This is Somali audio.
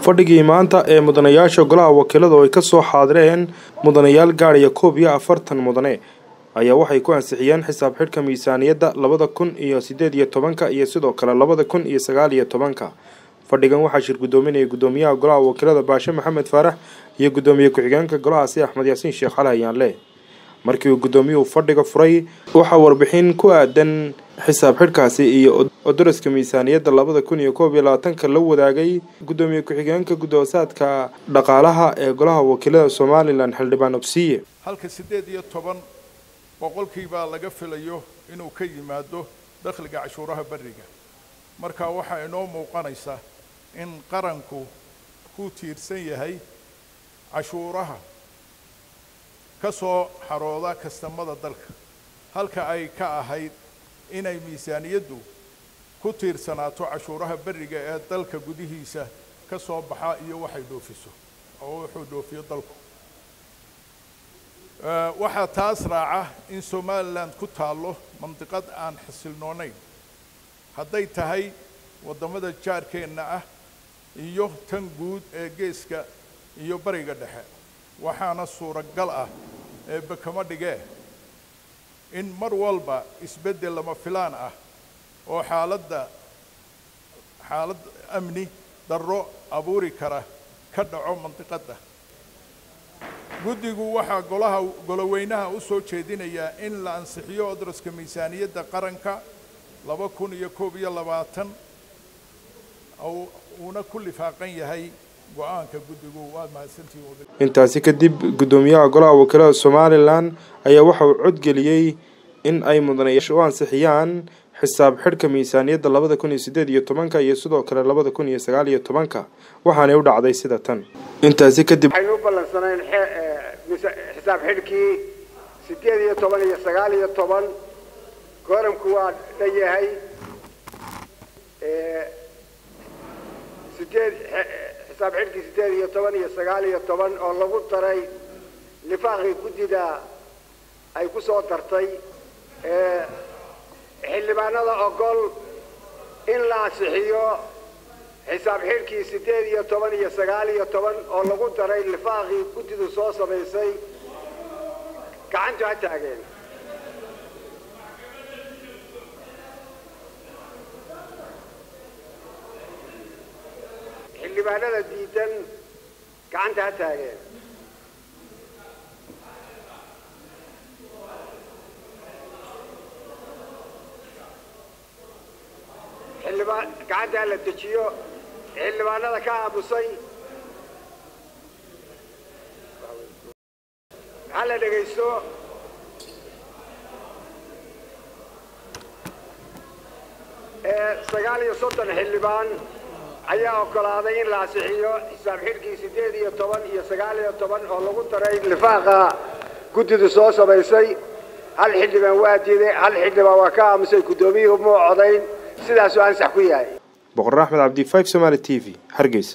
fadhigii maanta ee mudanayaasha golaha wakiilada oo ay ka soo xaadireen mudanayaal gaadhaya koob iyo afartan mudane ayaa waxay ku ansixiyeen xisaab xidhka miisaaniyadda labada kun iyo sideed iyo tobanka iyo sidoo kale labada kun iyo sagaal iyo tobanka fadhigan waxaa shir guddoominaya guddoomiyaha golaha wakiilada baashe maxamed faarax iyo guddoomiye ku-xigeenka golahaasi axmed yaasiin sheekh cali hayaanle markii uu guddoomiyuhu fadhiga furay waxaa warbixin ku aadan xisaab xidhkaasi iyo odoroska miisaaniyadda labada kun iyo koob iyo labaatanka la wadaagay guddoomiye ku-xigeenka guddoosaadka dhaqaalaha ee golaha wakiilada somalilan xildhibaan obsiye halka siddeed iyo toban boqolkiibaa laga filayo inuu ka yimaado dakhliga cashuuraha berriga marka waxaa inoo muuqanaysa in qaranku ku tiirsan yahay cashuuraha ka soo xarooda kastamada dalka halka ay ka ahayd inay miisaaniyaddu ku tiirsanaato cashuuraha berriga ee dalka gudihiisa ka soo baxa iyo waxay dhoofiso oo wuxuu dhoofiyo dalku waxaa taas raaca in somalilan ku taallo mandiqad aan xasilnoonayn hadday tahay waddamada jaarkeenna ah iyo tan guud ee geeska iyo bariga dhexe waxaana suuragal ah eebbe kama dhigee in mar walba isbeddel lama filaan ah oo xaaladda xaalad amni darro abuuri kara ka dhaco mandiqadda guddigu waxaa golaha goloweynaha u soo jeedinayaa in la ansixiyo odroska miisaaniyadda qaranka laba kun iyo koob iyo labaatan uuna ku lifaaqan yahay go-aanka guddigu waa mahadsantihiin intaasi kadib guddoomiyaha golaha wakiilada somalilan ayaa waxa uu codgeliyey in ay mudanayaasha u ansixiyaan xisaab xidhka miisaaniyadda labada kun iyo sideed iyo tobanka iyo sidoo kale labada kun iyo sagaal iyo tobanka waxaanay u dhacday sida tan intaasi kadib waxaynu u ballansanayn xisaab xidhkii sideed iyo toban iyo sagaal iyo toban kooramku waa dhan yahay sideed xisaab xidhkii sideed iyo toban iyo sagaal iyo toban oo lagu daray lifaaqii guddida ay ku soo dartay xildhibaanada ogol in la ansixiyo xisaab xidhkii sideed iyo toban iyo sagaal iyo toban oo lagu daray lifaaqii guddidu soo samaysay gacantu ha taageen xildhibaanada diidan gacanta ha taageen xildhibaan gacanta ha la dejiyo xildhibaanada ka aamusay ha la dhegaysto sagaal iyo soddon xildhibaan ayaa oggolaaday in la ansixiyo xisaab xidhkii siddeed iyo toban iyo sagaal iyo toban oo lagu daray lifaaqa guddidu soo samaysay hal xildhibaan waa diiday hal xildhibaan waa ka aamusay guddoomiyuhu muu codayn sidaasuu ansax ku yahay boqor axmed cabdi five somaali t v hargeysa